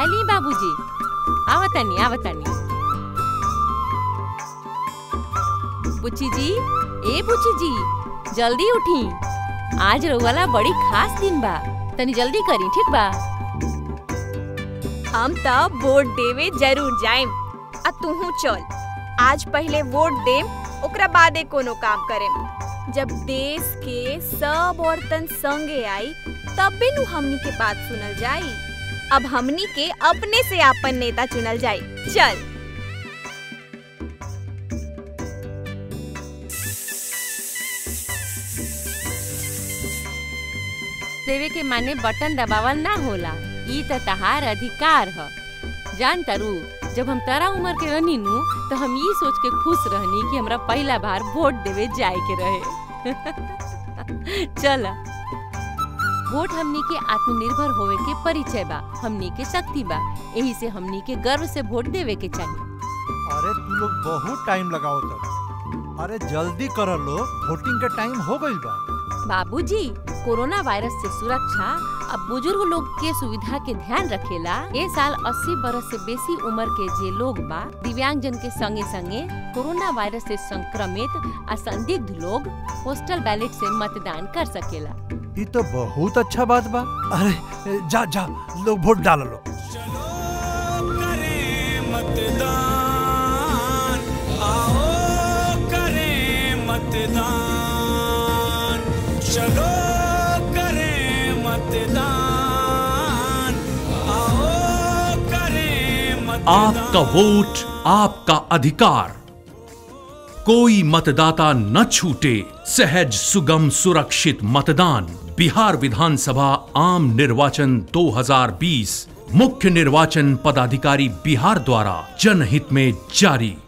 चाय ली बाबूजी आवतनी आवतनी बुच्ची जी ए बुच्ची जी जल्दी उठी आज रउवाला बड़ी खास दिन बा तनी जल्दी करी ठीक बा हम त वोट देवे जरूर जाएम आ तूहू चल आज पहले वोट देम ओकरा बादे कोनो काम करेम जब देश के सब औरतन संगे आई तबे नु हमनी के बात सुनल जाई अब हमनी के अपने से आपन नेता चुनल जाई चल देवे के माने बटन दबावल ना होला ई त तहार अधिकार ह जान तारू जब हम तारा उम्र के रहनी नु तो हम ये सोच के खुश रहनी कि हमरा पहला बार वोट देवे जाए के रहे चल वोट हमनी के आत्मनिर्भर होवे के परिचय बा हमनी के शक्ति बा यही से हमनी के गर्व से वोट देवे के चाहिए अरे तू लोग बहुत टाइम लगाओ तब अरे जल्दी कर लो वोटिंग का टाइम हो गई बा बाबूजी कोरोना वायरस से सुरक्षा अब बुजुर्ग लोग के सुविधा के ध्यान रखेला ए साल 80 बरस से बेसी उम्र के जे लोग बा दिव्यांग जन के संगे संगे कोरोना वायरस से संक्रमित आ संदिग्ध लोग पोस्टल बैलेट से मतदान कर सकेला ये तो बहुत अच्छा बात बा अरे जा जा लोग वोट डाल लो करें मतदान आओ करें मतदान चलो करें मतदान आओ करें मतदान आपका वोट आपका अधिकार कोई मतदाता न छूटे सहज सुगम सुरक्षित मतदान बिहार विधानसभा आम निर्वाचन 2020 मुख्य निर्वाचन पदाधिकारी बिहार द्वारा जनहित में जारी